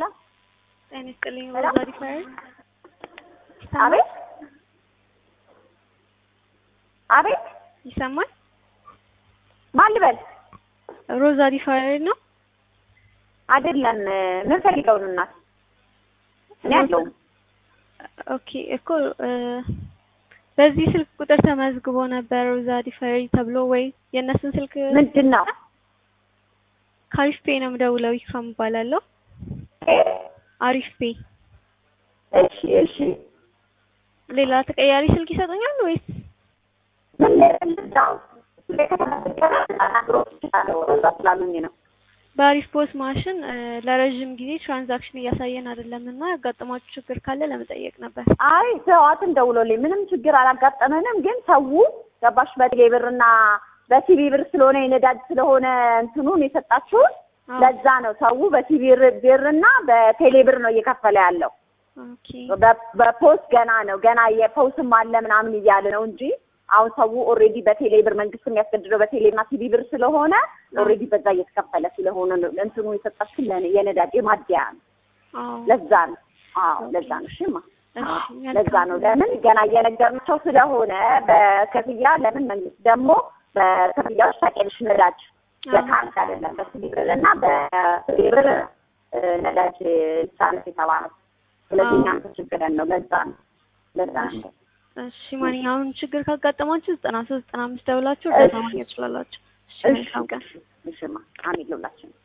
ሄሎ ጤና ይስጥልኝ። ሄሎ? ሮዛ ዲፋየር አቤት አቤት ይሰማል? ማን ልበል? ሮዛ ዲፋየር ነው። አይደለም ምን ፈልገው ነው እናት? እኔ አለሁም ኦኬ እኮ እ በዚህ ስልክ ቁጥር ተመዝግቦ ነበር ሮዛ ዲፋየር ተብሎ ወይ የእነሱን ስልክ ምንድን ነው? ከአሪፍ ፔ ነው የምደውለው። ይፋም እባላለሁ። አሪፍ ፔ እሺ እሺ ሌላ ተቀያሪ ስልክ ይሰጡኛል ወይስ? ምን ልርዳው? እዛ ስላሉኝ ነው። በአሪፍ ፖስ ማሽን እ ለረዥም ጊዜ ትራንዛክሽን እያሳየን አይደለም እና ያጋጠማችሁ ችግር ካለ ለመጠየቅ ነበር። አይ ሰዋትን ደውሎልኝ ምንም ችግር አላጋጠመንም፣ ግን ሰው ገባሽ በቴሌ ብርና በሲቢ ብር ስለሆነ የነዳጅ ስለሆነ እንትኑን የሰጣችሁን አዎ። ለዛ ነው ሰው በሲቢ ብርና በቴሌ ብር ነው እየከፈለ ያለው። ኦኬ በ- በፖስት ገና ነው ገና የፖስም አለ ምናምን እያለ ነው እንጂ አሁን ሰው ኦልሬዲ በቴሌ ብር መንግስት የሚያስገድደው በቴሌ እና ሲቢ ብር ስለሆነ ኦልሬዲ በዛ እየተከፈለ ስለሆነ ነው እንትኑ የሰጣችሁ ለኔ የነዳጅ የማደያ ነው። አዎ ለዛ ነው አዎ ለዛ ነው እሺማ እሺ አዎ፣ ለዛ መልካም። ነው ለምን ገና እየነገርናቸው ስለሆነ በክፍያ ለምን መንግስት ደግሞ በክፍያዎች ታውቂያለሽ ነዳጅ አዎ። በካርድ አይደለም በሲቢ ብር እና በሲቢ ብር እ፣ ነዳጅ ይሳነስ የተባለው ስለዚህ አዎ። እኛም ተቸግረን ነው ለዛ ነው ለዛ ነው እሺ ማንኛውም ችግር ካጋጠማችሁ ዘጠና ሶስት ዘጠና አምስት ደውላችሁ እሺ። እርዳታ ማግኘት ትችላላችሁ። እሺ መልካም ቀን። እሺማ አሜን ለሁላችንም